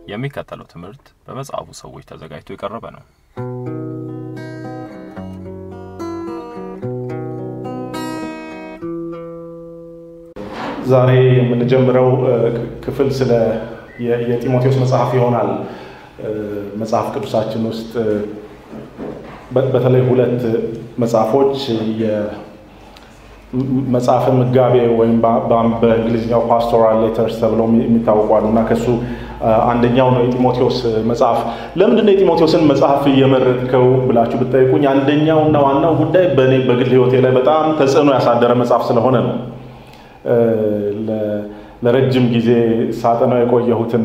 የሚከተለው ትምህርት በመጽሐፉ ሰዎች ተዘጋጅቶ የቀረበ ነው። ዛሬ የምንጀምረው ክፍል ስለ የጢሞቴዎስ መጽሐፍ ይሆናል። መጽሐፍ ቅዱሳችን ውስጥ በተለይ ሁለት መጽሐፎች መጽሐፈ ምጋቤ ወይም በእንግሊዝኛው ፓስቶራል ሌተርስ ተብለው የሚታወቁ አሉ እና ከሱ አንደኛው ነው የጢሞቴዎስ መጽሐፍ። ለምንድን ነው የጢሞቴዎስን መጽሐፍ እየመረጥከው ብላችሁ ብጠይቁኝ አንደኛው እና ዋናው ጉዳይ በእኔ በግል ሕይወቴ ላይ በጣም ተጽዕኖ ያሳደረ መጽሐፍ ስለሆነ ነው። ለረጅም ጊዜ ሳጠናው የቆየሁትና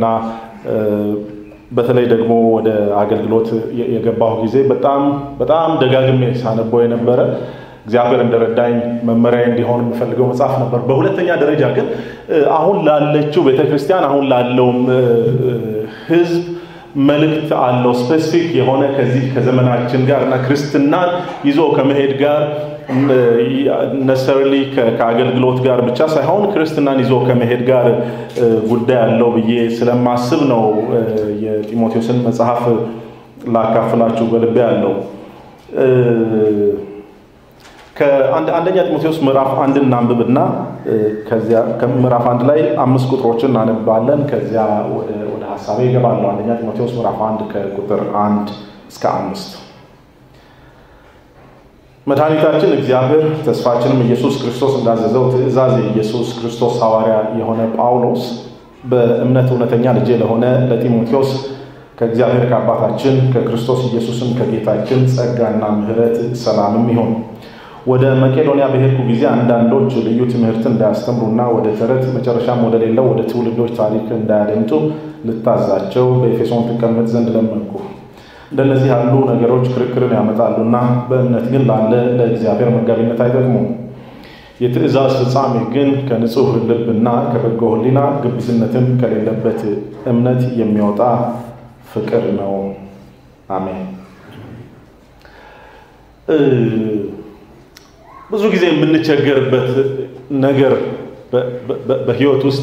በተለይ ደግሞ ወደ አገልግሎት የገባሁ ጊዜ በጣም በጣም ደጋግሜ ሳነበው የነበረ እግዚአብሔር እንደረዳኝ መመሪያ እንዲሆን የምፈልገው መጽሐፍ ነበር። በሁለተኛ ደረጃ ግን አሁን ላለችው ቤተክርስቲያን አሁን ላለውም ሕዝብ መልእክት አለው። ስፔሲፊክ የሆነ ከዚህ ከዘመናችን ጋር እና ክርስትናን ይዞ ከመሄድ ጋር ነሰርሊ ከአገልግሎት ጋር ብቻ ሳይሆን ክርስትናን ይዞ ከመሄድ ጋር ጉዳይ አለው ብዬ ስለማስብ ነው የጢሞቴዎስን መጽሐፍ ላካፍላችሁ በልቤ ያለው። ከአንደኛ ጢሞቴዎስ ምዕራፍ አንድን እናንብብና ከዚያ ምዕራፍ አንድ ላይ አምስት ቁጥሮችን እናነባለን። ከዚያ ወደ ሀሳቤ ይገባለሁ። አንደኛ ጢሞቴዎስ ምዕራፍ አንድ ከቁጥር አንድ እስከ አምስት መድኃኒታችን እግዚአብሔር ተስፋችንም ኢየሱስ ክርስቶስ እንዳዘዘው ትእዛዝ የኢየሱስ ክርስቶስ ሐዋርያ የሆነ ጳውሎስ በእምነት እውነተኛ ልጄ ለሆነ ለጢሞቴዎስ ከእግዚአብሔር ከአባታችን ከክርስቶስ ኢየሱስም ከጌታችን ጸጋና ምሕረት ሰላምም ይሁን። ወደ መቄዶንያ በሄድኩ ጊዜ አንዳንዶች ልዩ ትምህርትን እንዳያስተምሩና ወደ ተረት መጨረሻም ወደ ሌለው ወደ ትውልዶች ታሪክ እንዳያደምጡ ልታዛቸው በኤፌሶን ትቀመጥ ዘንድ ለመንኩ። እንደነዚህ ያሉ ነገሮች ክርክርን ያመጣሉና በእምነት ግን ላለ ለእግዚአብሔር መጋቢነት አይጠቅሙም። የትእዛዝ ፍጻሜ ግን ከንጹሕ ልብና ከበጎ ሕሊና ግብዝነትም ከሌለበት እምነት የሚወጣ ፍቅር ነው። አሜን። ብዙ ጊዜ የምንቸገርበት ነገር በህይወት ውስጥ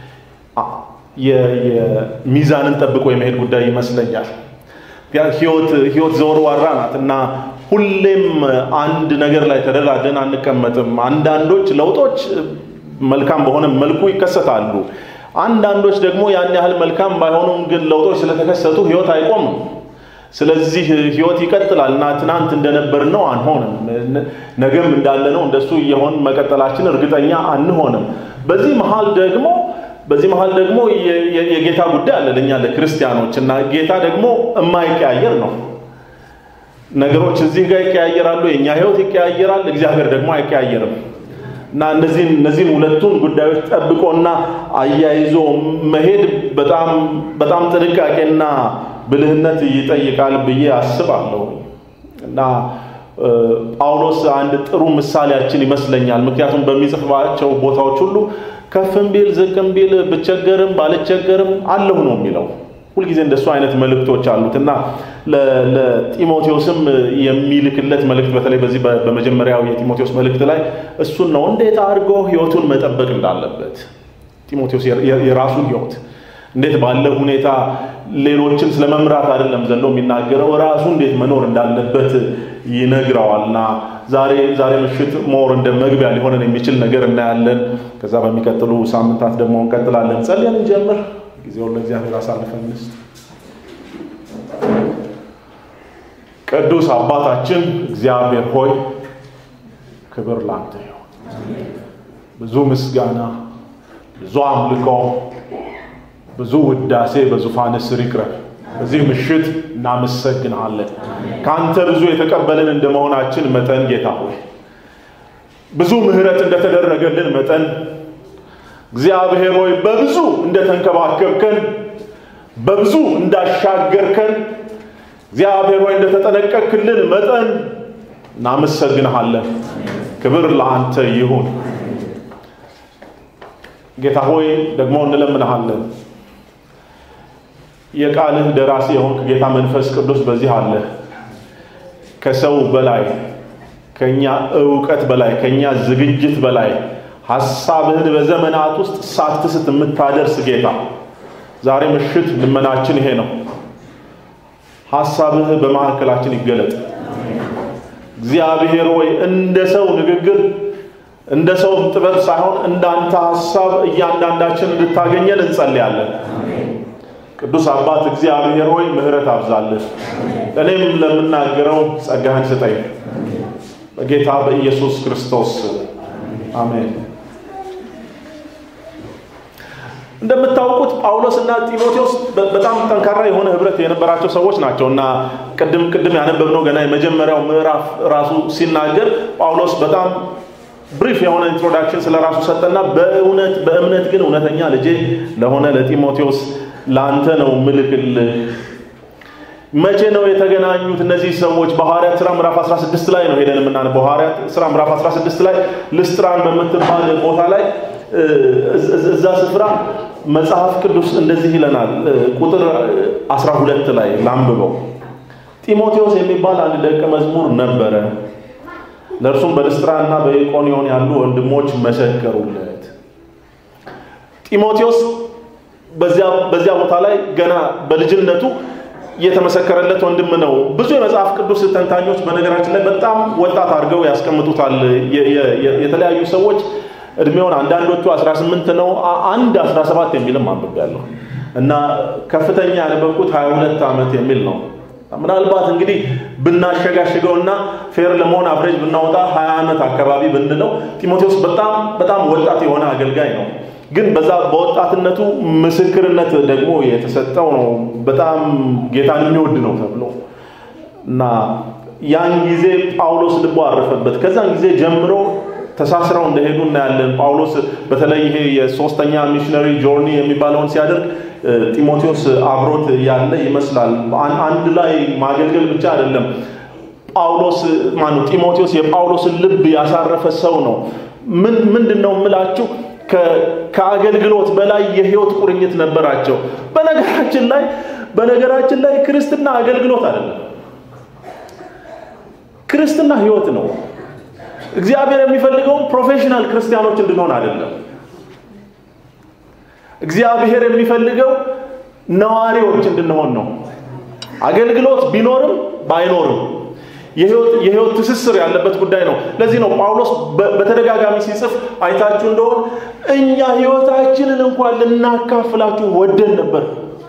የሚዛንን ጠብቆ የመሄድ ጉዳይ ይመስለኛል። ህይወት ዘወርዋራ ናት እና ሁሌም አንድ ነገር ላይ ተደላደን አንቀመጥም። አንዳንዶች ለውጦች መልካም በሆነ መልኩ ይከሰታሉ። አንዳንዶች ደግሞ ያን ያህል መልካም ባይሆኑም ግን ለውጦች ስለተከሰቱ ህይወት አይቆምም። ስለዚህ ህይወት ይቀጥላል እና ትናንት እንደነበር ነው አንሆንም። ነገም እንዳለ ነው እንደሱ እየሆን መቀጠላችን እርግጠኛ አንሆንም። በዚህ መሀል ደግሞ በዚህ መሀል ደግሞ የጌታ ጉዳይ አለ ለእኛ ለክርስቲያኖች እና ጌታ ደግሞ የማይቀያየር ነው። ነገሮች እዚህ ጋር ይቀያየራሉ፣ የእኛ ህይወት ይቀያየራል፣ እግዚአብሔር ደግሞ አይቀያየርም እና እነዚህን እነዚህን ሁለቱን ጉዳዮች ጠብቆና አያይዞ መሄድ በጣም በጣም ጥንቃቄና ብልህነት ይጠይቃል ብዬ አስባለሁ እና ጳውሎስ አንድ ጥሩ ምሳሌያችን ይመስለኛል። ምክንያቱም በሚጽፍባቸው ቦታዎች ሁሉ ከፍም ቢል ዝቅም ቢል ብቸገርም ባልቸገርም አለሁ ነው የሚለው። ሁልጊዜ እንደሱ አይነት መልእክቶች አሉት እና ለጢሞቴዎስም የሚልክለት መልእክት በተለይ በዚህ በመጀመሪያው የጢሞቴዎስ መልእክት ላይ እሱን ነው እንዴት አድርጎ ህይወቱን መጠበቅ እንዳለበት ጢሞቴዎስ የራሱን ህይወት እንዴት ባለ ሁኔታ ሌሎችን ስለ መምራት አይደለም ዘሎ የሚናገረው ራሱ እንዴት መኖር እንዳለበት ይነግረዋልና ዛሬ ዛሬ ምሽት ሞር እንደ መግቢያ ሊሆነን የሚችል ነገር እናያለን። ከዛ በሚቀጥሉ ሳምንታት ደግሞ እንቀጥላለን። ጸልየን እንጀምር። ጊዜውን ለእግዚአብሔር አሳልፈን እንስጥ። ቅዱስ አባታችን እግዚአብሔር ሆይ ክብር ላንተ ይሁን። ብዙ ምስጋና፣ ብዙ አምልኮ ብዙ ውዳሴ በዙፋን ስር ይቅረብ። በዚህ ምሽት እናመሰግንሃለን። ከአንተ ብዙ የተቀበልን እንደመሆናችን መጠን ጌታ ሆይ ብዙ ምሕረት እንደተደረገልን መጠን እግዚአብሔር ሆይ በብዙ እንደተንከባከብከን፣ በብዙ እንዳሻገርከን፣ እግዚአብሔር ሆይ እንደተጠነቀቅክልን መጠን እናመሰግንሃለን። ክብር ለአንተ ይሁን። ጌታ ሆይ ደግሞ እንለምንሃለን የቃልህ ደራሲ የሆንክ ጌታ መንፈስ ቅዱስ በዚህ አለ። ከሰው በላይ ከኛ እውቀት በላይ ከኛ ዝግጅት በላይ ሐሳብህን በዘመናት ውስጥ ሳትስት የምታደርስ ጌታ ዛሬ ምሽት ልመናችን ይሄ ነው። ሐሳብህ በመካከላችን ይገለጥ። እግዚአብሔር ሆይ እንደ ሰው ንግግር እንደ ሰው ጥበብ ሳይሆን እንዳንተ ሐሳብ እያንዳንዳችን እንድታገኘን እንጸልያለን። ቅዱስ አባት እግዚአብሔር ሆይ ምሕረት አብዛልን፣ እኔም ለምናገረው ጸጋህን ስጠኝ። በጌታ በኢየሱስ ክርስቶስ አሜን። እንደምታውቁት ጳውሎስ እና ጢሞቴዎስ በጣም ጠንካራ የሆነ ህብረት የነበራቸው ሰዎች ናቸው እና ቅድም ቅድም ያነበብነው ገና የመጀመሪያው ምዕራፍ ራሱ ሲናገር ጳውሎስ በጣም ብሪፍ የሆነ ኢንትሮዳክሽን ስለ ራሱ ሰጠና በእውነት በእምነት ግን እውነተኛ ልጄ ለሆነ ለጢሞቴዎስ ለአንተ ነው ምልክልህ። መቼ ነው የተገናኙት እነዚህ ሰዎች? በሐዋርያት ሥራ ምዕራፍ 16 ላይ ነው ሄደን የምናነበው። ሐዋርያት ሥራ ምዕራፍ 16 ላይ ልስጥራን በምትባል ቦታ ላይ እዛ ስፍራ መጽሐፍ ቅዱስ እንደዚህ ይለናል። ቁጥር 12 ላይ ላንብበው። ጢሞቴዎስ የሚባል አንድ ደቀ መዝሙር ነበረ። ለእርሱም በልስጥራ እና በኢቆንዮን ያሉ ወንድሞች መሰከሩለት። ጢሞቴዎስ በዚያ ቦታ ላይ ገና በልጅነቱ የተመሰከረለት ወንድም ነው። ብዙ የመጽሐፍ ቅዱስ ተንታኞች በነገራችን ላይ በጣም ወጣት አድርገው ያስቀምጡታል። የተለያዩ ሰዎች እድሜውን አንዳንዶቹ 18 ነው፣ አንድ 17 የሚልም አንብቤያለሁ እና ከፍተኛ ያነበብኩት 22 ዓመት የሚል ነው። ምናልባት እንግዲህ ብናሸጋሽገውና ፌር ለመሆን አብሬጅ ብናወጣ 20 ዓመት አካባቢ ብንለው ጢሞቴዎስ በጣም በጣም ወጣት የሆነ አገልጋይ ነው። ግን በዛ በወጣትነቱ ምስክርነት ደግሞ የተሰጠው ነው። በጣም ጌታን የሚወድ ነው ተብሎ እና ያን ጊዜ ጳውሎስ ልቦ አረፈበት። ከዛን ጊዜ ጀምሮ ተሳስረው እንደሄዱ እናያለን። ጳውሎስ በተለይ ይሄ የሶስተኛ ሚሽነሪ ጆርኒ የሚባለውን ሲያደርግ ጢሞቴዎስ አብሮት ያለ ይመስላል። አንድ ላይ ማገልገል ብቻ አይደለም። ጳውሎስ ማነው ጢሞቴዎስ የጳውሎስን ልብ ያሳረፈ ሰው ነው። ምን ምንድን ነው የምላችሁ ከአገልግሎት በላይ የህይወት ቁርኝት ነበራቸው። በነገራችን ላይ በነገራችን ላይ ክርስትና አገልግሎት አይደለም። ክርስትና ህይወት ነው። እግዚአብሔር የሚፈልገው ፕሮፌሽናል ክርስቲያኖች እንድንሆን አይደለም። እግዚአብሔር የሚፈልገው ነዋሪዎች እንድንሆን ነው። አገልግሎት ቢኖርም ባይኖርም የህይወት ትስስር ያለበት ጉዳይ ነው። ለዚህ ነው ጳውሎስ በተደጋጋሚ ሲጽፍ አይታችሁ እንደሆን እኛ ህይወታችንን እንኳን ልናካፍላችሁ ወደን ነበር።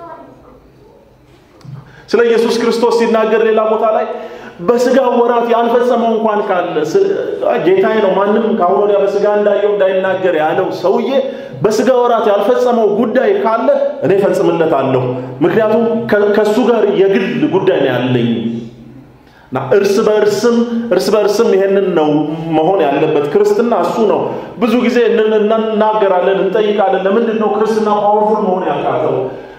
ስለ ኢየሱስ ክርስቶስ ሲናገር ሌላ ቦታ ላይ በስጋ ወራት ያልፈጸመው እንኳን ካለ ጌታዬ ነው ማንም ከአሁን ወዲያ በስጋ እንዳየው እንዳይናገር ያለው ሰውዬ በስጋ ወራት ያልፈጸመው ጉዳይ ካለ እኔ ፈጽምለታለሁ። ምክንያቱም ከእሱ ጋር የግል ጉዳይ ነው ያለኝ እና እርስ በእርስም እርስ በእርስም ይሄንን ነው መሆን ያለበት። ክርስትና እሱ ነው። ብዙ ጊዜ እናገራለን፣ እንጠይቃለን። ለምንድን ነው ክርስትና ፓወርፉል መሆን ያቃተው?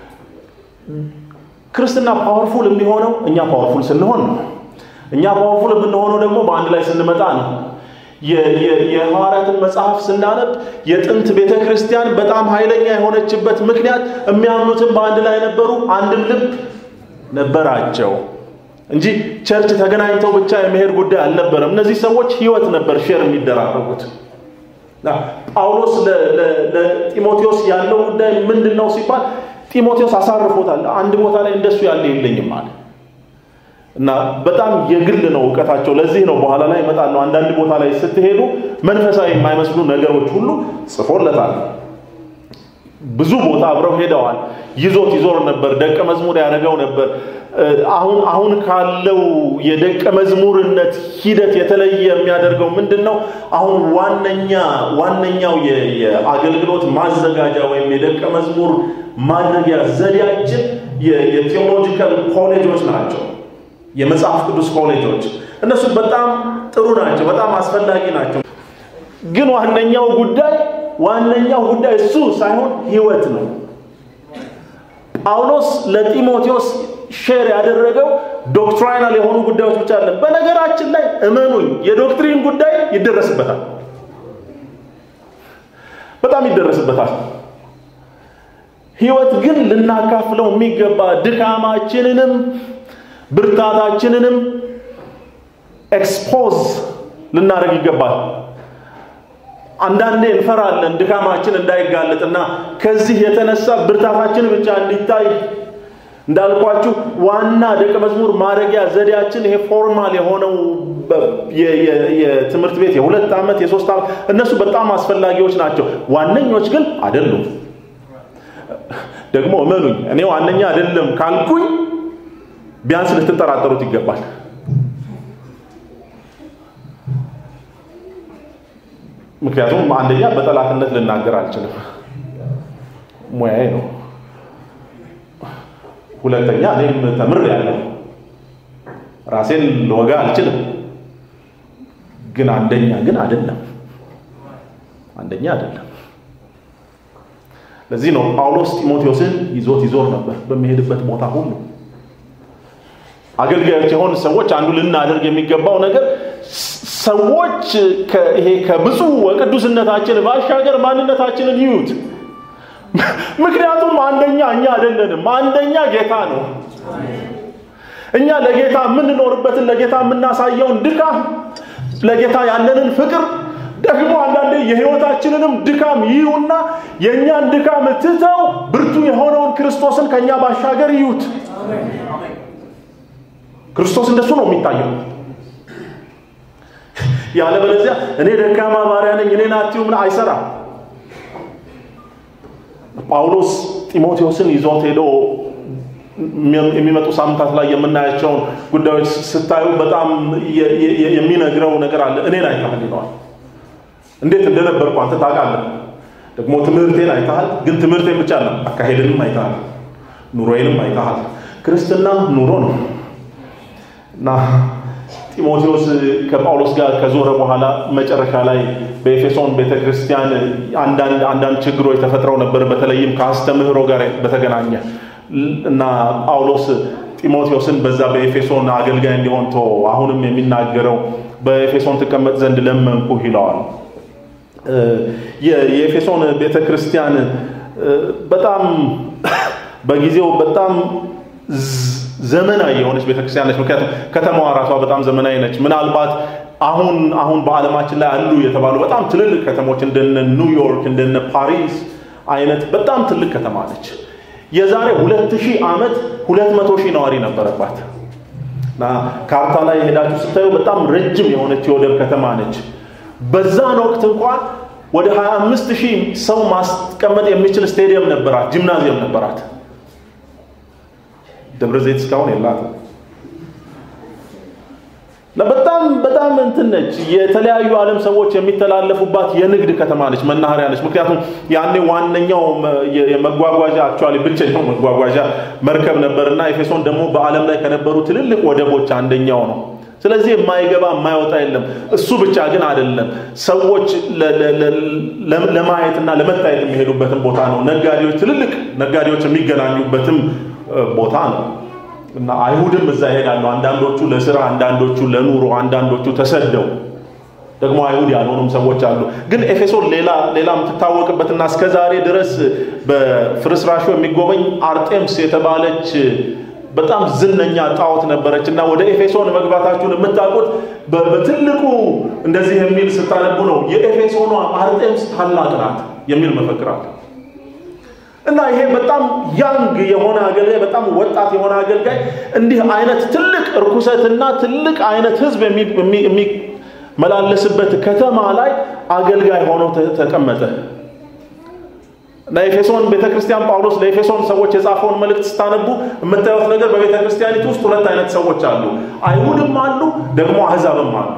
ክርስትና ፓወርፉል የሚሆነው እኛ ፓወርፉል ስንሆን ነው። እኛ ፓወርፉል የምንሆነው ደግሞ በአንድ ላይ ስንመጣ ነው። የሐዋርያትን መጽሐፍ ስናነብ የጥንት ቤተ ክርስቲያን በጣም ኃይለኛ የሆነችበት ምክንያት የሚያምኑትን በአንድ ላይ ነበሩ፣ አንድም ልብ ነበራቸው እንጂ ቸርች ተገናኝተው ብቻ የመሄድ ጉዳይ አልነበረም። እነዚህ ሰዎች ህይወት ነበር ሼር የሚደራረጉት። ጳውሎስ ለጢሞቴዎስ ያለው ጉዳይ ምንድን ነው ሲባል ጢሞቴዎስ አሳርፎታል። አንድ ቦታ ላይ እንደሱ ያለ የለኝም አለ እና በጣም የግል ነው እውቀታቸው። ለዚህ ነው በኋላ ላይ እመጣለሁ። አንዳንድ ቦታ ላይ ስትሄዱ መንፈሳዊ የማይመስሉ ነገሮች ሁሉ ጽፎለታል። ብዙ ቦታ አብረው ሄደዋል። ይዞት ይዞር ነበር። ደቀ መዝሙር ያደረገው ነበር። አሁን አሁን ካለው የደቀ መዝሙርነት ሂደት የተለየ የሚያደርገው ምንድን ነው? አሁን ዋነኛ ዋነኛው የአገልግሎት ማዘጋጃ ወይም የደቀ መዝሙር ማድረጊያ ዘዴያችን የቴዎሎጂካል ኮሌጆች ናቸው። የመጽሐፍ ቅዱስ ኮሌጆች እነሱ በጣም ጥሩ ናቸው፣ በጣም አስፈላጊ ናቸው። ግን ዋነኛው ጉዳይ ዋነኛው ጉዳይ እሱ ሳይሆን ህይወት ነው። ጳውሎስ ለጢሞቴዎስ ሼር ያደረገው ዶክትሪናል የሆኑ ጉዳዮች ብቻ አለ። በነገራችን ላይ እመኑኝ የዶክትሪን ጉዳይ ይደረስበታል፣ በጣም ይደረስበታል። ህይወት ግን ልናካፍለው የሚገባ ድካማችንንም ብርታታችንንም ኤክስፖዝ ልናደርግ ይገባል። አንዳንዴ እንፈራለን ድካማችን እንዳይጋለጥና ከዚህ የተነሳ ብርታታችን ብቻ እንዲታይ እንዳልኳችሁ ዋና ደቀ መዝሙር ማድረጊያ ዘዴያችን ይሄ ፎርማል የሆነው የትምህርት ቤት የሁለት ዓመት የሶስት ዓመት እነሱ በጣም አስፈላጊዎች ናቸው። ዋነኞች ግን አይደሉም። ደግሞ እመኑኝ እኔ ዋነኛ አይደለም ካልኩኝ ቢያንስ ልትጠራጠሩት ይገባል። ምክንያቱም አንደኛ በጠላትነት ልናገር አልችልም፣ ሙያዬ ነው። ሁለተኛ እኔም ተምር ያለው ራሴን ልወጋ አልችልም። ግን አንደኛ ግን አይደለም፣ አንደኛ አይደለም። ለዚህ ነው ጳውሎስ ጢሞቴዎስን ይዞት ይዞር ነበር በሚሄድበት ቦታ ሁሉ። አገልጋዮች የሆኑ ሰዎች አንዱ ልናደርግ የሚገባው ነገር ሰዎች ይሄ ከብፁዕ ወቅዱስነታችን ባሻገር ማንነታችንን ይዩት። ምክንያቱም አንደኛ እኛ አይደለንም፣ አንደኛ ጌታ ነው። እኛ ለጌታ የምንኖርበትን ለጌታ የምናሳየውን ድካም፣ ለጌታ ያለንን ፍቅር ደግሞ አንዳንዴ የህይወታችንንም ድካም ይዩና የእኛን ድካም ትተው ብርቱ የሆነውን ክርስቶስን ከእኛ ባሻገር ይዩት። ክርስቶስ እንደሱ ነው የሚታየው። ያለበለዚያ እኔ ደካማ ባሪያ ነኝ እኔን አትዩ ምን አይሰራም። ጳውሎስ ጢሞቴዎስን ይዞት ሄዶ የሚመጡ ሳምንታት ላይ የምናያቸውን ጉዳዮች ስታዩ በጣም የሚነግረው ነገር አለ። እኔን አይተሃል ይለዋል። እንዴት እንደነበርኩ አንተ ታውቃለህ። ደግሞ ትምህርቴን አይተሃል። ግን ትምህርቴን ብቻ ነው፣ አካሄድንም አይተሃል፣ ኑሮዬንም አይተሃል። ክርስትና ኑሮ ነው እና ጢሞቴዎስ ከጳውሎስ ጋር ከዞረ በኋላ መጨረሻ ላይ በኤፌሶን ቤተክርስቲያን አንዳንድ ችግሮች ተፈጥረው ነበር። በተለይም ከአስተምህሮ ጋር በተገናኘ እና ጳውሎስ ጢሞቴዎስን በዛ በኤፌሶን አገልጋይ እንዲሆን ቶ አሁንም የሚናገረው በኤፌሶን ትቀመጥ ዘንድ ለመንኩህ ይለዋል። የኤፌሶን ቤተክርስቲያን በጣም በጊዜው በጣም ዘመናዊ የሆነች ቤተክርስቲያን ነች። ምክንያቱም ከተማዋ ራሷ በጣም ዘመናዊ ነች። ምናልባት አሁን አሁን በዓለማችን ላይ አሉ የተባሉ በጣም ትልልቅ ከተሞች እንደነ ኒውዮርክ እንደነ ፓሪስ አይነት በጣም ትልቅ ከተማ ነች። የዛሬ ሁለት ሺህ ዓመት ሁለት መቶ ሺህ ነዋሪ ነበረባት እና ካርታ ላይ ሄዳችሁ ስታዩ በጣም ረጅም የሆነች የወደብ ከተማ ነች። በዛን ወቅት እንኳን ወደ 25 ሺህ ሰው ማስቀመጥ የሚችል ስቴዲየም ነበራት፣ ጂምናዚየም ነበራት። ደብረ ዘይት እስካሁን የላትም። በጣም በጣም እንትን ነች። የተለያዩ ዓለም ሰዎች የሚተላለፉባት የንግድ ከተማ ነች፣ መናኸሪያ ነች። ምክንያቱም ያኔ ዋነኛው የመጓጓዣ አክቹዋሊ ብቸኛው መጓጓዣ መርከብ ነበርና ኤፌሶን ደግሞ በዓለም ላይ ከነበሩ ትልልቅ ወደቦች አንደኛው ነው። ስለዚህ የማይገባ የማይወጣ የለም። እሱ ብቻ ግን አይደለም። ሰዎች ለማየትና ለመታየት የሚሄዱበትም ቦታ ነው። ነጋዴዎች፣ ትልልቅ ነጋዴዎች የሚገናኙበትም ቦታ ነው እና አይሁድም እዛ ይሄዳሉ። አንዳንዶቹ ለስራ፣ አንዳንዶቹ ለኑሮ፣ አንዳንዶቹ ተሰደው ደግሞ አይሁድ ያልሆኑም ሰዎች አሉ። ግን ኤፌሶን ሌላ ሌላ የምትታወቅበትና እስከ ዛሬ ድረስ በፍርስራሹ የሚጎበኝ አርጤምስ የተባለች በጣም ዝነኛ ጣዖት ነበረች እና ወደ ኤፌሶን መግባታችሁን የምታውቁት በትልቁ እንደዚህ የሚል ስታነቡ ነው። የኤፌሶኗ አርጤምስ ታላቅ ናት የሚል መፈክር አለ። እና ይሄ በጣም ያንግ የሆነ አገልጋይ በጣም ወጣት የሆነ አገልጋይ እንዲህ አይነት ትልቅ እርኩሰትና ትልቅ አይነት ህዝብ የሚመላለስበት ከተማ ላይ አገልጋይ ሆኖ ተቀመጠ እና ኤፌሶን ቤተክርስቲያን ጳውሎስ ለኤፌሶን ሰዎች የጻፈውን መልእክት ስታነቡ የምታዩት ነገር በቤተክርስቲያኒቱ ውስጥ ሁለት አይነት ሰዎች አሉ። አይሁድም አሉ፣ ደግሞ አህዛብም አሉ።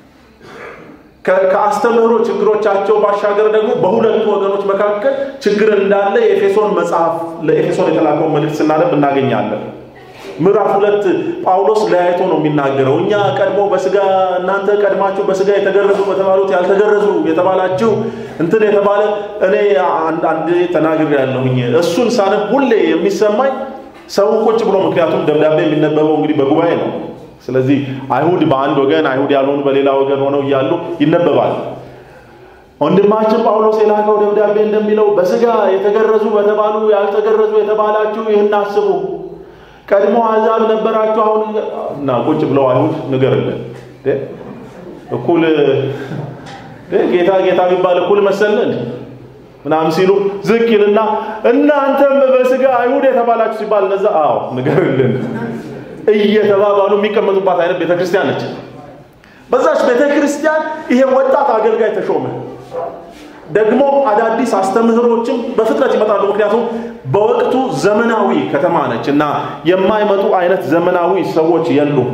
ከአስተምህሮ ችግሮቻቸው ባሻገር ደግሞ በሁለቱ ወገኖች መካከል ችግር እንዳለ የኤፌሶን መጽሐፍ ለኤፌሶን የተላከውን መልእክት ስናነብ እናገኛለን። ምዕራፍ ሁለት ጳውሎስ ለያይቶ ነው የሚናገረው። እኛ ቀድሞ በስጋ እናንተ ቀድማችሁ በስጋ የተገረዙ በተባሉት ያልተገረዙ የተባላችሁ እንትን የተባለ እኔ አንድ ተናግር ያለሁኝ እሱን ሳነብ ሁሌ የሚሰማኝ ሰው ቁጭ ብሎ ምክንያቱም ደብዳቤ የሚነበበው እንግዲህ በጉባኤ ነው። ስለዚህ አይሁድ በአንድ ወገን አይሁድ ያልሆኑ በሌላ ወገን ሆነው እያሉ ይነበባል። ወንድማችን ጳውሎስ የላከው ደብዳቤ እንደሚለው በስጋ የተገረዙ በተባሉ ያልተገረዙ የተባላችሁ ይህን አስቡ። ቀድሞ አሕዛብ ነበራችሁ፣ አሁን እና ቁጭ ብለው አይሁድ ንገርልን እኩል ጌታ ጌታ የሚባል እኩል መሰለን ምናምን ሲሉ ዝቅ ይልና እናንተም በስጋ አይሁድ የተባላችሁ ሲባል እነዛ አዎ ንገርልን እየተባባሉ የሚቀመጡባት አይነት ቤተክርስቲያን ነች። በዛች ቤተክርስቲያን ይሄ ወጣት አገልጋይ ተሾመ። ደግሞ አዳዲስ አስተምህሮችም በፍጥነት ይመጣሉ። ምክንያቱም በወቅቱ ዘመናዊ ከተማ ነች እና የማይመጡ አይነት ዘመናዊ ሰዎች የሉም።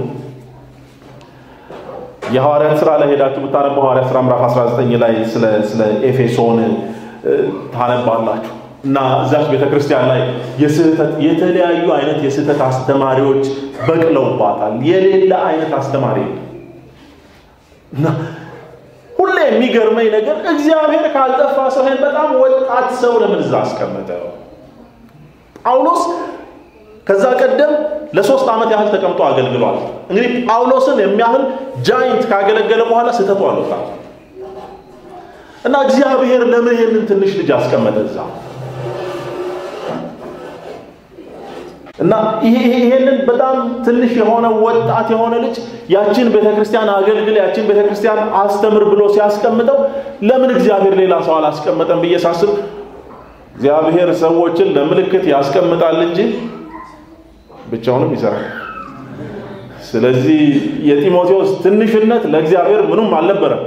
የሐዋርያት ስራ ላይ ሄዳችሁ ብታነቡ ሐዋርያት ስራ ምዕራፍ 19 ላይ ስለ ስለ ኤፌሶን ታነባላችሁ እና እዛች ቤተክርስቲያን ላይ የስህተት የተለያዩ አይነት የስህተት አስተማሪዎች በቅለውባታል። የሌለ አይነት አስተማሪ እና ሁሌ የሚገርመኝ ነገር እግዚአብሔር ካልጠፋ ሰው ይሄን በጣም ወጣት ሰው ለምን እዛ አስቀመጠው? ጳውሎስ ከዛ ቀደም ለሶስት ዓመት ያህል ተቀምጦ አገልግሏል። እንግዲህ ጳውሎስን የሚያህል ጃይንት ካገለገለ በኋላ ስህተቱ አልወጣም እና እግዚአብሔር ለምን ይህንን ትንሽ ልጅ አስቀመጠ እዛ? እና ይሄንን በጣም ትንሽ የሆነ ወጣት የሆነ ልጅ ያችን ቤተክርስቲያን አገልግል፣ ያችን ቤተክርስቲያን አስተምር ብሎ ሲያስቀምጠው ለምን እግዚአብሔር ሌላ ሰው አላስቀመጠም ብዬ ሳስብ እግዚአብሔር ሰዎችን ለምልክት ያስቀምጣል እንጂ ብቻውንም ይሰራል። ስለዚህ የጢሞቴዎስ ትንሽነት ለእግዚአብሔር ምኑም አልነበረም።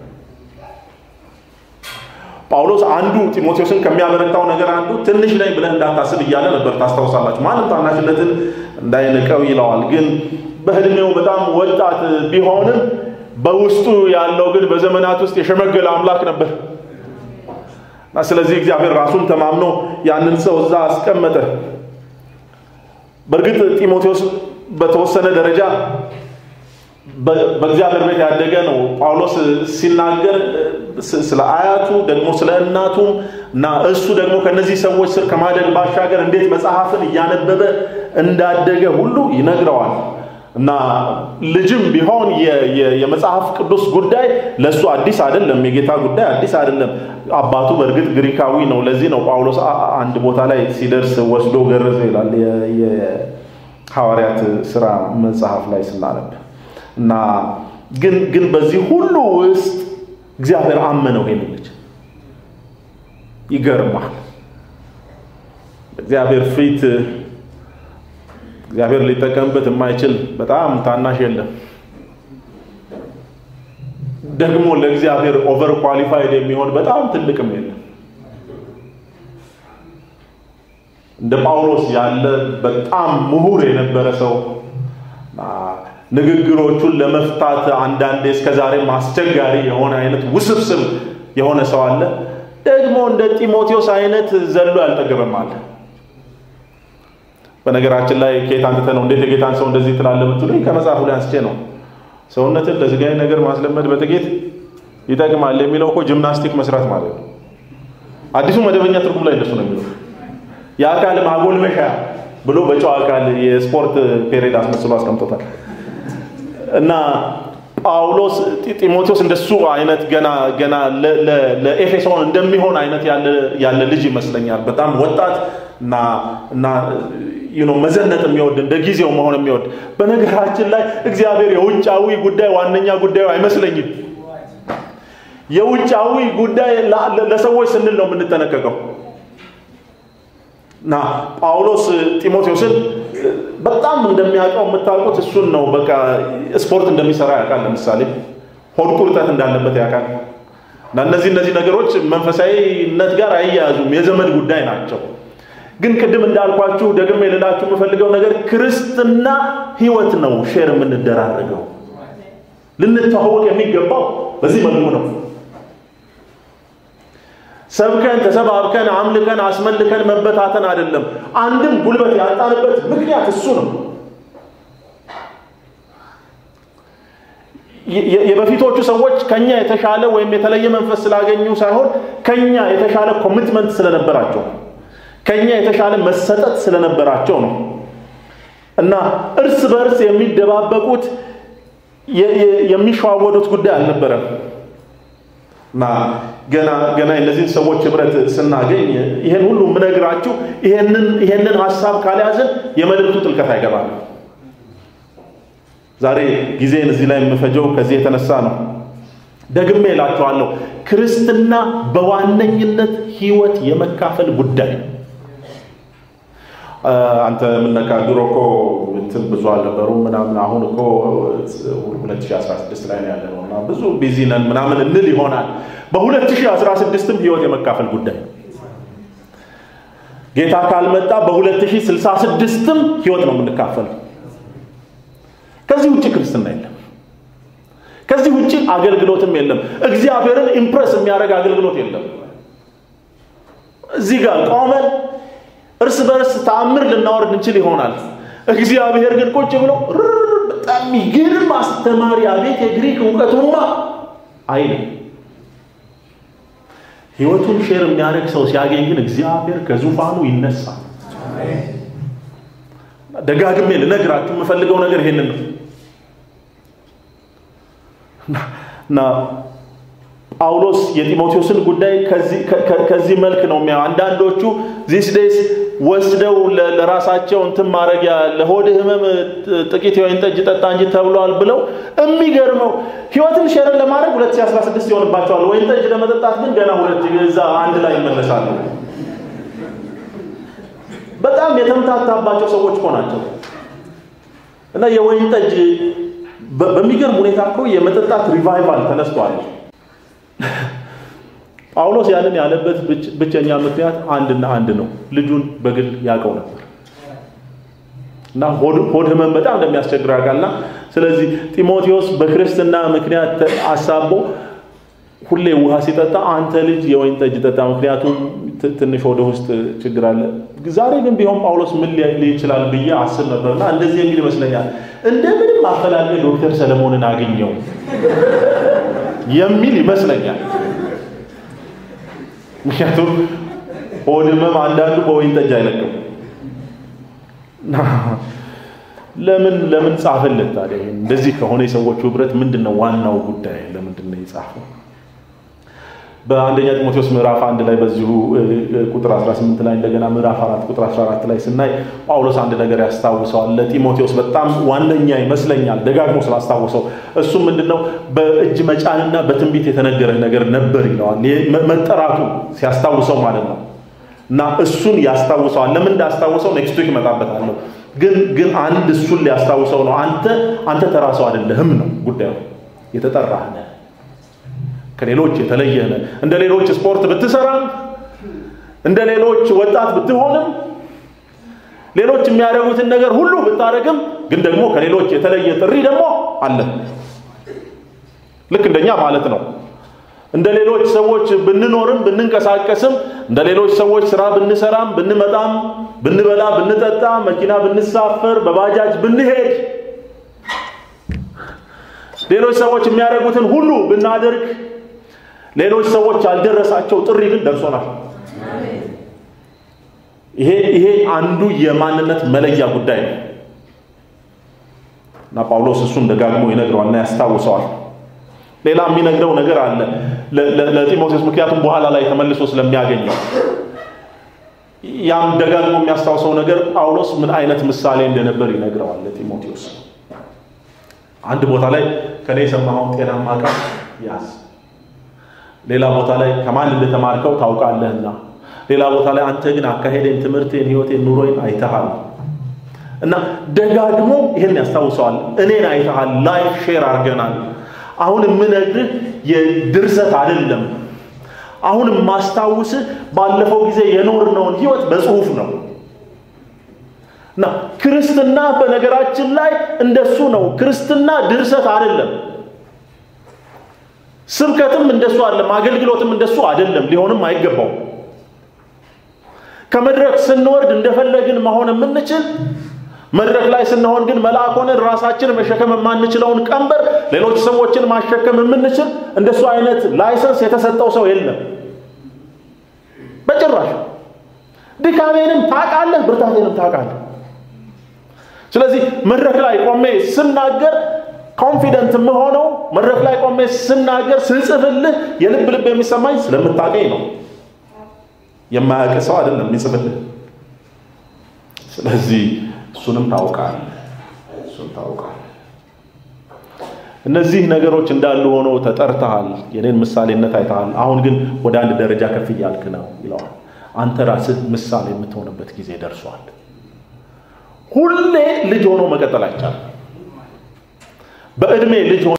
ጳውሎስ አንዱ ጢሞቴዎስን ከሚያበረታው ነገር አንዱ ትንሽ ነኝ ብለህ እንዳታስብ እያለ ነበር። ታስታውሳላችሁ። ማንም ታናሽነትን እንዳይንቀው ይለዋል። ግን በእድሜው በጣም ወጣት ቢሆንም በውስጡ ያለው ግን በዘመናት ውስጥ የሸመገለ አምላክ ነበር እና ስለዚህ እግዚአብሔር ራሱን ተማምኖ ያንን ሰው እዛ አስቀመጠ። በእርግጥ ጢሞቴዎስ በተወሰነ ደረጃ በእግዚአብሔር ቤት ያደገ ነው። ጳውሎስ ሲናገር ስለ አያቱ ደግሞ ስለ እናቱም እና እሱ ደግሞ ከነዚህ ሰዎች ስር ከማደግ ባሻገር እንዴት መጽሐፍን እያነበበ እንዳደገ ሁሉ ይነግረዋል። እና ልጅም ቢሆን የመጽሐፍ ቅዱስ ጉዳይ ለእሱ አዲስ አይደለም። የጌታ ጉዳይ አዲስ አይደለም። አባቱ በእርግጥ ግሪካዊ ነው። ለዚህ ነው ጳውሎስ አንድ ቦታ ላይ ሲደርስ ወስዶ ገረዘው ይላል የሐዋርያት ስራ መጽሐፍ ላይ ስናነብ እና ግን ግን በዚህ ሁሉ ውስጥ እግዚአብሔር አመነው ይሄን ልጅ። ይገርማል። እግዚአብሔር ፊት እግዚአብሔር ሊጠቀምበት የማይችል በጣም ታናሽ የለም። ደግሞ ለእግዚአብሔር ኦቨር ኳሊፋይድ የሚሆን በጣም ትልቅም የለም። እንደ ጳውሎስ ያለ በጣም ምሁር የነበረ ሰው ንግግሮቹን ለመፍታት አንዳንዴ እስከዛሬም አስቸጋሪ የሆነ አይነት ውስብስብ የሆነ ሰው አለ። ደግሞ እንደ ጢሞቴዎስ አይነት ዘሎ ያልጠገበም አለ። በነገራችን ላይ ከየት አንተ ነው እንዴት የጌታን ሰው እንደዚህ ትላለህ ብትሉኝ ከመጽሐፉ ላይ አንስቼ ነው። ሰውነትን ለስጋዊ ነገር ማስለመድ በጥቂት ይጠቅማል የሚለው እኮ ጂምናስቲክ መስራት ማለት ነው። አዲሱ መደበኛ ትርጉም ላይ እንደሱ ነው የሚለው የአካል ማጎልመሻ ብሎ በጨዋ ቃል የስፖርት ፔሬድ አስመስሎ አስቀምጦታል። እና ጳውሎስ ጢሞቴዎስ እንደሱ አይነት ገና ገና ለኤፌሶን እንደሚሆን አይነት ያለ ልጅ ይመስለኛል። በጣም ወጣት እና እና ዩ ኖ መዘነጥ የሚወድ እንደ ጊዜው መሆን የሚወድ በነገራችን ላይ እግዚአብሔር የውጫዊ ጉዳይ ዋነኛ ጉዳዩ አይመስለኝም። የውጫዊ ጉዳይ ለሰዎች ስንል ነው የምንጠነቀቀው። እና ጳውሎስ ጢሞቴዎስን በጣም እንደሚያውቀው የምታውቁት እሱን ነው። በቃ ስፖርት እንደሚሰራ ያውቃል። ለምሳሌ ሆድ ቁርጠት እንዳለበት ያውቃል። እና እነዚህ እነዚህ ነገሮች መንፈሳዊነት ጋር አይያያዙም፣ የዘመድ ጉዳይ ናቸው። ግን ቅድም እንዳልኳችሁ ደግሜ ልላችሁ የምፈልገው ነገር ክርስትና ህይወት ነው። ሼር የምንደራረገው ልንተዋወቅ የሚገባው በዚህ መልኩ ነው። ሰብከን ተሰባብከን አምልከን አስመልከን መበታተን አይደለም። አንድም ጉልበት ያጣንበት ምክንያት እሱ ነው። የበፊቶቹ ሰዎች ከኛ የተሻለ ወይም የተለየ መንፈስ ስላገኙ ሳይሆን ከኛ የተሻለ ኮሚትመንት ስለነበራቸው ከኛ የተሻለ መሰጠት ስለነበራቸው ነው እና እርስ በእርስ የሚደባበቁት የሚሸዋወዱት ጉዳይ አልነበረም እና ገና ገና እነዚህን ሰዎች ህብረት ስናገኝ ይሄን ሁሉ የምነግራችሁ ይሄንን ይሄንን ሀሳብ ካልያዝን የመልእክቱ ጥልቀት አይገባም። ዛሬ ጊዜን እዚህ ላይ የምፈጀው ከዚህ የተነሳ ነው። ደግሜ እላችኋለሁ ክርስትና በዋነኝነት ህይወት የመካፈል ጉዳይ ነው። አንተ የምነካ ድሮ እኮ እንትን ብዙ አልነበሩም ምናምን፣ አሁን እኮ 2016 ላይ ነው ያለ ነው እና ብዙ ቢዚ ነን ምናምን እንል ይሆናል። በ2016ም ህይወት የመካፈል ጉዳይ ነው። ጌታ ካልመጣ በ2066ም ህይወት ነው የምንካፈለው። ከዚህ ውጭ ክርስትና የለም። ከዚህ ውጭ አገልግሎትም የለም። እግዚአብሔርን ኢምፕረስ የሚያደርግ አገልግሎት የለም። እዚህ ጋር ቆመን እርስ በርስ ተአምር ልናወርድ እንችል ይሆናል። እግዚአብሔር ግን ቁጭ ብሎ በጣም የሚገርም አስተማሪ፣ አቤት የግሪክ እውቀቱማ አይልም። ህይወቱን ሼር የሚያደርግ ሰው ሲያገኝ ግን እግዚአብሔር ከዙፋኑ ይነሳል። ደጋግሜ ልነግራችሁ የምፈልገው ነገር ይሄንን ነው እና ጳውሎስ የጢሞቴዎስን ጉዳይ ከዚህ መልክ ነው የሚያ አንዳንዶቹ ዚስ ዴይስ ወስደው ለራሳቸው እንትን ማድረጊያ ለሆድ ህመም ጥቂት የወይን ጠጅ ጠጣ እንጂ ተብሏል ብለው የሚገርመው ህይወትን ሼርን ለማድረግ 2016 ይሆንባቸዋል። ወይን ጠጅ ለመጠጣት ግን ገና ሁለት እዛ አንድ ላይ ይመለሳሉ። በጣም የተምታታባቸው ሰዎች እኮ ናቸው እና የወይን ጠጅ በሚገርም ሁኔታ እኮ የመጠጣት ሪቫይቫል ተነስቷል። ጳውሎስ ያንን ያለበት ብቸኛ ምክንያት አንድና አንድ ነው። ልጁን በግል ያውቀው ነበር እና ሆድ ህመም በጣም እንደሚያስቸግር ያውቃልና ስለዚህ ጢሞቴዎስ በክርስትና ምክንያት አሳቦ ሁሌ ውሃ ሲጠጣ አንተ ልጅ የወይን ጠጅ ጠጣ፣ ምክንያቱም ትንሽ ወደ ውስጥ ችግር አለ። ዛሬ ግን ቢሆን ጳውሎስ ምን ሊል ይችላል ብዬ አስብ ነበርና እንደዚህ የሚል ይመስለኛል። እንደምንም አፈላልገ ዶክተር ሰለሞንን አገኘው የሚል ይመስለኛል። ምክንያቱም ሆድ ህመም አንዳንዱ በወይን ጠጅ አይለቅም። ለምን ለምን ጻፈለት ታዲያ? እንደዚህ ከሆነ የሰዎቹ ህብረት ምንድን ነው ዋናው ጉዳይ? ለምንድን ነው የጻፈው? በአንደኛ ጢሞቴዎስ ምዕራፍ አንድ ላይ በዚሁ ቁጥር 18 ላይ እንደገና ምዕራፍ 4 ቁጥር 14 ላይ ስናይ ጳውሎስ አንድ ነገር ያስታውሰዋል። ለጢሞቴዎስ በጣም ዋነኛ ይመስለኛል ደጋግሞ ስላስታውሰው እሱ ምንድነው በእጅ መጫንና በትንቢት የተነገረ ነገር ነበር ይለዋል። መጠራቱ ሲያስታውሰው ማለት ነው። እና እሱን ያስታውሰዋል። ለምን እንዳስታውሰው ኔክስት ዊክ እመጣበታለሁ። ግን ግን አንድ እሱን ሊያስታውሰው ነው። አንተ አንተ ተራ ሰው አይደለህም ነው ጉዳዩ። የተጠራህ ነህ ከሌሎች የተለየ ነህ። እንደ ሌሎች ስፖርት ብትሰራም እንደ ሌሎች ወጣት ብትሆንም ሌሎች የሚያደርጉትን ነገር ሁሉ ብታደርግም ግን ደግሞ ከሌሎች የተለየ ጥሪ ደግሞ አለ። ልክ እንደኛ ማለት ነው። እንደ ሌሎች ሰዎች ብንኖርም ብንንቀሳቀስም እንደ ሌሎች ሰዎች ስራ ብንሰራም ብንመጣም ብንበላ ብንጠጣ መኪና ብንሳፈር በባጃጅ ብንሄድ ሌሎች ሰዎች የሚያደርጉትን ሁሉ ብናደርግ ሌሎች ሰዎች ያልደረሳቸው ጥሪ ግን ደርሶናል። ይሄ ይሄ አንዱ የማንነት መለያ ጉዳይ ነው እና ጳውሎስ እሱን ደጋግሞ ይነግረዋልና ያስታውሰዋል። ሌላ የሚነግረው ነገር አለ ለጢሞቴዎስ፣ ምክንያቱም በኋላ ላይ ተመልሶ ስለሚያገኘው ያም ደጋግሞ የሚያስታውሰው ነገር ጳውሎስ ምን አይነት ምሳሌ እንደነበር ይነግረዋል ለጢሞቴዎስ። አንድ ቦታ ላይ ከኔ የሰማኸውን ጤናማ ቃል ያዝ ሌላ ቦታ ላይ ከማን እንደተማርከው ታውቃለህና፣ ሌላ ቦታ ላይ አንተ ግን አካሄዴን፣ ትምህርቴን፣ ህይወቴን፣ ኑሮዬን አይተሃል እና ደጋግሞ ይህን ያስታውሰዋል። እኔን አይተሃል፣ ላይፍ ሼር አድርገናል። አሁን የምነግርህ የድርሰት አይደለም። አሁን የማስታውስህ ባለፈው ጊዜ የኖርነውን ህይወት በጽሁፍ ነው እና ክርስትና በነገራችን ላይ እንደሱ ነው። ክርስትና ድርሰት አይደለም። ስብከትም እንደሱ አይደለም። አገልግሎትም እንደሱ አይደለም። ሊሆንም አይገባው። ከመድረክ ስንወርድ እንደፈለግን መሆን የምንችል መድረክ ላይ ስንሆን ግን መልአክ ሆነን ራሳችን መሸከም የማንችለውን ቀንበር ሌሎች ሰዎችን ማሸከም የምንችል እንደሱ አይነት ላይሰንስ የተሰጠው ሰው የለም በጭራሽ። ድካሜንም ታውቃለህ፣ ብርታቴንም ታውቃለህ። ስለዚህ መድረክ ላይ ቆሜ ስናገር ኮንፊደንት የምሆነው መድረክ ላይ ቆሜ ስናገር ስጽፍልህ የልብ ልብ የሚሰማኝ ስለምታገኝ ነው። የማያውቅ ሰው አይደለም የሚጽፍልህ። ስለዚህ እሱንም ታውቃለህ፣ እሱን ታውቃለህ። እነዚህ ነገሮች እንዳሉ ሆኖ ተጠርተሃል፣ የኔን ምሳሌነት አይተሃል። አሁን ግን ወደ አንድ ደረጃ ከፍ እያልክ ነው ይለዋል። አንተ ራስህ ምሳሌ የምትሆንበት ጊዜ ደርሷል። ሁሌ ልጅ ሆኖ መቀጠል አይቻልም። በእድሜ ልጅ